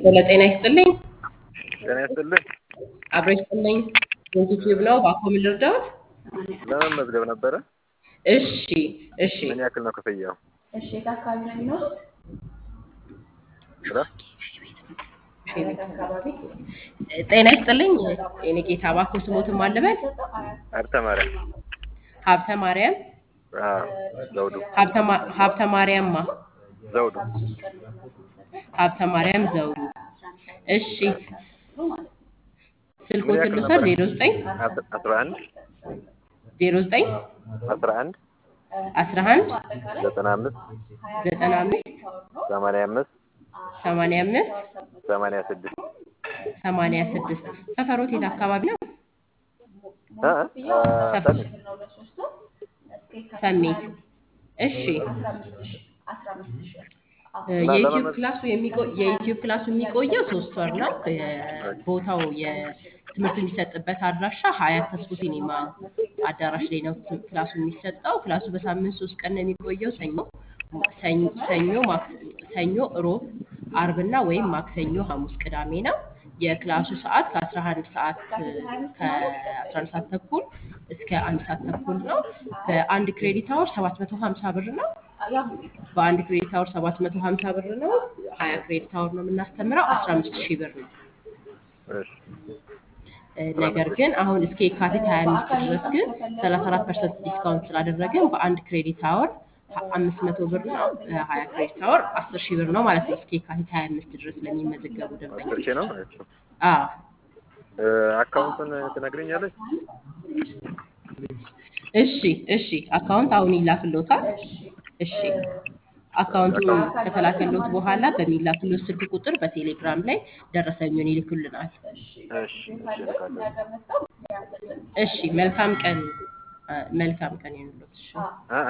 ሄሎ ጤና ይስጥልኝ። ጤና ይስጥልኝ። አብሮ ይስጥልኝ። ዩቲዩብ ነው። እባክዎ ምን ልርዳዎት? ለመመዝገብ ነበረ። እሺ እሺ። ምን ያክል ነው ክፍያው? እሺ የት አካባቢ ነው የሚኖሩት? ብላ የት አካባቢ? ጤና ይስጥልኝ። የኔ ጌታ እባክዎ ስሞትን ማን ልበል? ሀብተ ማርያም ሀብተ ማርያም አዎ፣ ዘውዱ ሀብተ ማ- ሀብተ ማርያምማ ዘውዱ ሀብተ ማርያም ዘውዱ። እሺ ምን ስልኮትን ያክል ልውሰድ። ነበረ? ዜሮ ዘጠኝ አስ- አስራ አንድ ዜሮ ዘጠኝ አስራ አንድ አስራ አንድ ዘጠና አምስት ዘጠና አምስት ሰማንያ አምስት ሰማንያ አምስት ሰማንያ ስድስት ሰማንያ ስድስት ሰፈሮት የት አካባቢ ነው? እ እ አ፣ ሰሚ ሰሜት። እሺ እና የዩቲዩብ ለመመዝ- ክላሱ የሚቆ- የዩቲዩብ ክላሱ የሚቆየው ሶስት ወር ነው። የ- ቦታው የትምህርት የሚሰጥበት አድራሻ ሀያት ተስፎ ሲኒማ አዳራሽ ላይ ነው ት- ክላሱ የሚሰጠው። ክላሱ በሳምንት ሶስት ቀን ነው የሚቆየው። ሰኞ ሰኞ ሰኞ ማክስ- ሰኞ፣ እሮብ፣ አርብና ወይም ማክሰኞ፣ ሐሙስ፣ ቅዳሜ ነው። የክላሱ ሰዓት ከ11 ሰዓት ከ11 ሰዓት ተኩል እስከ አንድ ሰዓት ተኩል ነው። በአንድ ክሬዲት አወር 750 ብር ነው። በአንድ ክሬዲት አወር 750 ብር ነው። 20 ክሬዲት አወር ነው የምናስተምረው 15 ሺህ ብር ነው። እሺ እ፣ ነገር ግን አሁን እስከ የካቲት 25 ድረስ ግን 34 ፐርሰንት ዲስካውንት ስላደረግን በአንድ ክሬዲት አወር 500 ብር ነው። እ፣ 20 ክሬዲት አወር 10 ሺህ ብር ነው ማለት ነው። እስከ የካቲት 25 ድረስ ለሚመዘገቡ አስር ደንበኞች ሺህ ነው። አዎ እ፣ አካውንቱን ትነግረኛለች? እሺ እሺ። አካውንት አሁን ይላክሎታል። እሺ አካውንቱ ከተላከሎት በኋላ በሚላክሎት ስልክ ቁጥር በቴሌግራም ላይ ደረሰኙን ይልኩልናል። እሺ እሺ፣ እልካለሁ። እሺ መልካም ቀን አ፣ መልካም ቀን ይሁንልዎት። እሺ አ